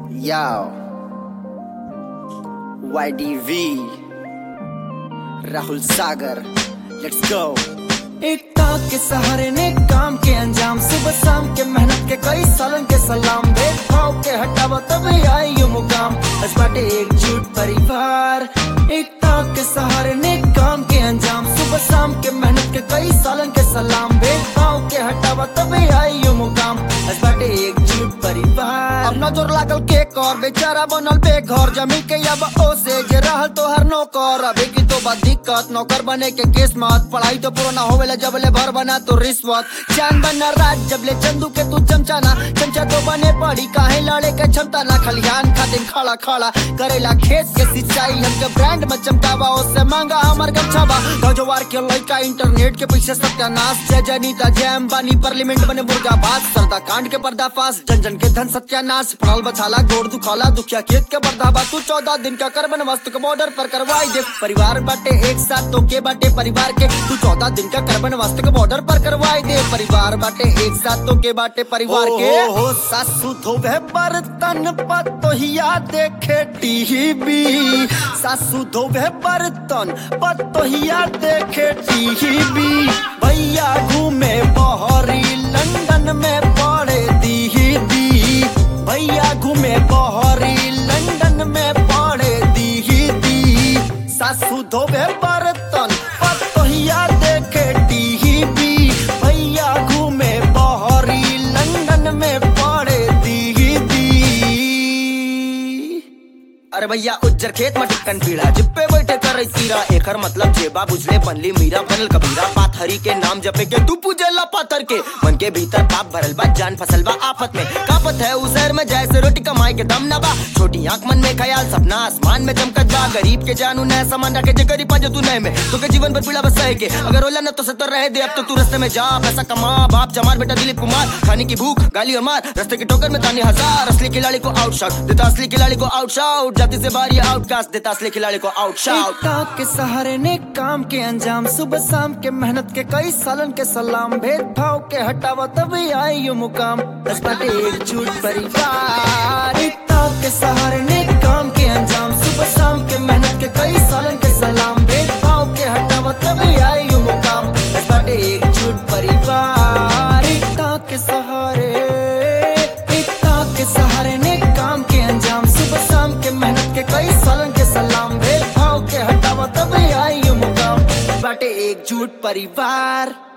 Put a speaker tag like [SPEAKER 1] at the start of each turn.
[SPEAKER 1] Yo. YDV. Rahul Sagar. Let's go.
[SPEAKER 2] एक ताक के सहारे ने काम के अंजाम सुबह शाम के मेहनत के कई सालन के सलाम भेदभाव के हटावा तब आई ये मुकाम बस बाटे एकजुट परिवार एक ताक के सहारे ने काम के अंजाम सुबह शाम के मेहनत के कई सालन के सलाम भेदभाव के हटावा तब आई ये मुकाम बस बाटे एकजुट परिवार
[SPEAKER 1] अब नजर लागल के कर बेचारा बनल बेघर जमीन के अब ओ से जे रहल तो हर नौकर अभी की तो बात दिक्कत नौकर बने के किस्मत पढ़ाई तो पुराना होवेला जब ले भर बना तो रिश्वत चांद बना राज जब ले चंदू के तू चमचाना चमचा तो बने पड़ी काहे लड़े के क्षमता ना खलिहान खातिर खड़ा खड़ा करेला खेत के सिंचाई हमके ब्रांड में चमकावा उससे मांगा हमार गमछावा गजवार के लड़का इंटरनेट के पीछे सत्यानाश जय जनीता जय अंबानी पार्लियामेंट बने मुर्गा बात सरदा कांड के पर्दाफाश जन जन के धन सत्यानाश फड़ल बछाला गोड़ दुखाला दुखिया खेत के बर्दाबा तू चौदह दिन का कर बन वस्तु के बॉर्डर पर करवाई दे परिवार बाटे एक साथ तो के बाटे परिवार के तू चौदह दिन का कर बन वस्तु के बॉर्डर पर करवाई दे परिवार बाटे एक साथ तो के बाटे परिवार के
[SPEAKER 2] हो सासू धोवे बर्तन पतोहिया देखे टीवी सासू धोवे बर्तन पतोहिया देखे टीवी भैया घूमे बहरी लंदन में पढ़े दीदी भैया घूमे बहरी लंदन में पढ़े दीदी सासू धोवे बर्तन पतोहिया देखे टीवी भैया घूमे बहरी लंदन में पढ़े दीदी
[SPEAKER 1] अरे भैया उज्जर खेत में टिकन पीड़ा जिप्पे बैठे कर तीरा एकर मतलब जेबा बुझले बनली मीरा बनल कबीरा पाथरी के नाम जपे के तू पूजेला पाथर के मन के भीतर पाप भरल बा जान फसल बा आफत में कापत है उस शहर में जैसे रोटी कमाए के दम ना बा छोटी आंख मन में ख्याल सपना आसमान में चमकत बा गरीब के जानू न सामान रखे जे गरीब जो तू नहीं में तो के जीवन पर पीड़ा बस सहे के अगर ओला न तो सतर रहे दे अब तो तू रास्ते में जा पैसा कमा बाप जमार बेटा दिलीप कुमार खाने की भूख गाली और मार रास्ते के ठोकर में तानी हजार असली खिलाड़ी को आउट शॉट देता असली खिलाड़ी को आउट शॉट जाति से बाहर ये आउटकास्ट देता असली खिलाड़ी को आउट शॉट
[SPEAKER 2] ताक के सहारे ने काम के अंजाम सुबह शाम के मेहनत के कई सालन के सलाम भेदभाव के हटावा तभी आई यो मुकाम बस बाटे एकजुट परिवार एक ताक के सहारे ने काम के अंजाम सुबह शाम के मेहनत के कई सालन के सलाम भेदभाव के हटावा तभी आई यो मुकाम बस बाटे एकजुट परिवार एक ताक के सहारे एक ताक के सहारे ने काम के अंजाम सुबह शाम के मेहनत के कई सालन के सलाम भेदभाव के हटावा तभी आई ये मुकाम बाटे एकजुट परिवार